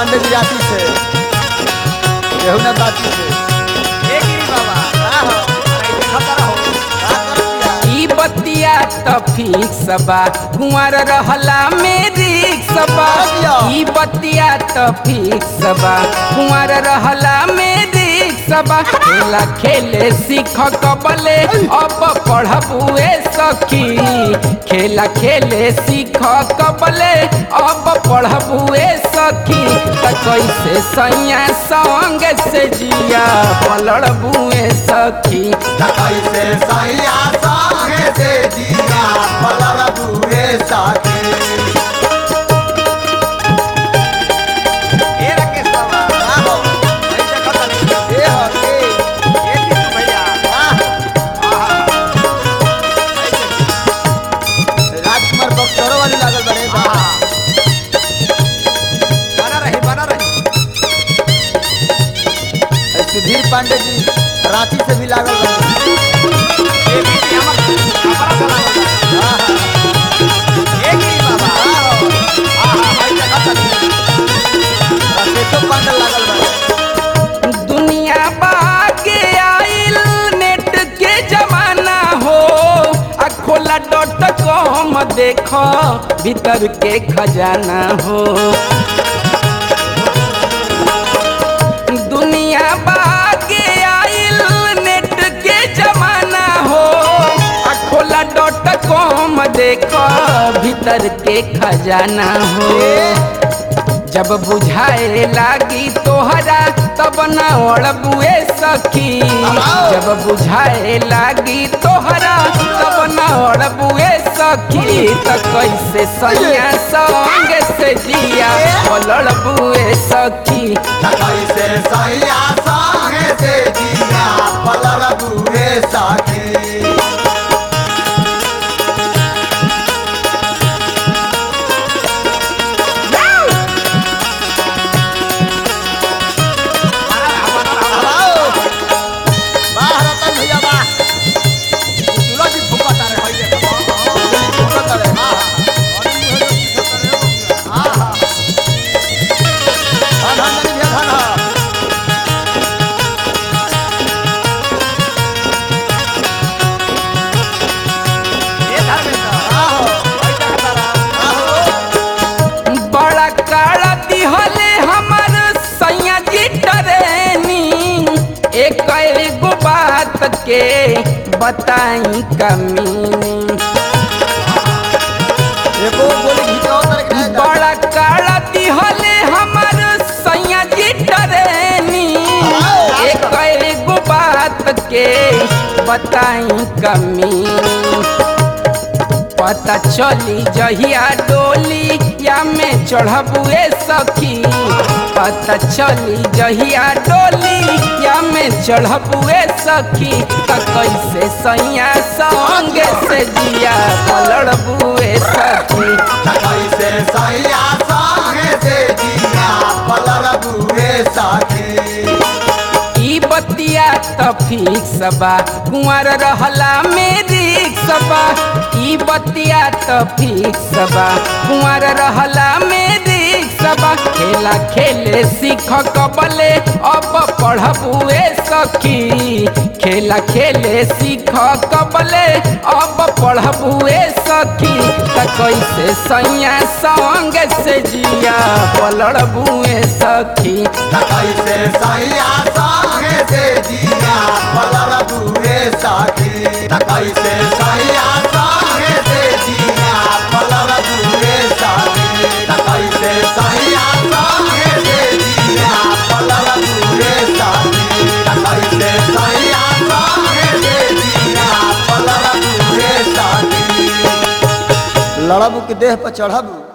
पांडे जी राती से केहू ना बाती से ए गिरी बाबा का हो अरे देखत रहो का करतिया ई बतिया त फिक्स बा कुंवर रहला में रिक्स बा ई बतिया त फिक्स बा कुंवर रहला में रिक्स बा खेला खेले सीख कबले अब पढ़बुए सखी खेला खेले सीख कबले अब पढ़बुए सखी त कैसे सैया संग से जिया पलड़बुए सखी कैसे सैया संगे से जिया पलर बुए साथी ए राकेश बाबा का हो अरे देखत नहीं ए हो के ए टिटू भैया वाह आहा राजकुमार बक्सरो वाली लागल बड़े बा आहा बना रही बना रही ए, सुधीर पांडे जी रांची से भी लागल बड़े ए गिरी हमर हमारा बोला आहा, ए गिरी बाबा आहो, आहा भाई देखत नहीं राकेशो पांडे लागल बड़े दुनिया बाके आइल नेट के जमाना हो आ खोला डॉट कॉम देखो भीतर के खजाना हो दुनिया बाके आइल नेट के जमाना हो आ खोला डॉट कॉम देखो भीतर के खजाना हो जब बुझाए लागी तोहरा तब न ओढ़बुए सखी जब बुझाए लागी तोहरा तब न ओढ़बुए सखी त कैसे सैया संग से जिया लड़बुए सखी कैसे सैया संगे से जिया पलर बुए साथी बना रहा बना रहा आओ वाह रतन भैया वाह तुला जी फुकत रहे भाई देखो फुकत रहे, वाह। आहा। धन धन धन भैया धन ह। ए धर्मेंद्र आहो, भाई देखत रहा आहो। बड़ा काला दिहले हमर सैया जी ट्रेनिंग एक एगो बात के बताई कमी एको गोली घिचाओ तर के रह जा। बड़ा काला दिहले हमर सैया जी ट्रेनिंग एक एगो बात के बताई कमी पता चली जहिया डोली या में चढ़बुए सखी पता चली जहिया डोली या में चढ़बुए सखी त कैसे सैया संग से जिया पलड़बुए सखी कैसे सैया संगे से जिया पलर बुए साथी ई बतिया त फिक्स बा कुंवर रहला में रिक्स बा ई बतिया त फिक्स बा कुंवर रहला में रिक्स बा खेला खेले सीख कबले अब पढ़बुए सखी खेला खेले सीख कबले अब पढ़बुए सखी त कैसे सैया संग से जिया पलड़बुए सखी कैसे सैया संगे से जिया पलर बुए साथी कैसे सैया संगे से जिया पलर बुए साथी कैसे सैया संगे से जिया पलर बुए साथी कैसे सैया संगे से जिया पलर बुए साथी लड़बू के देह पर चढ़बू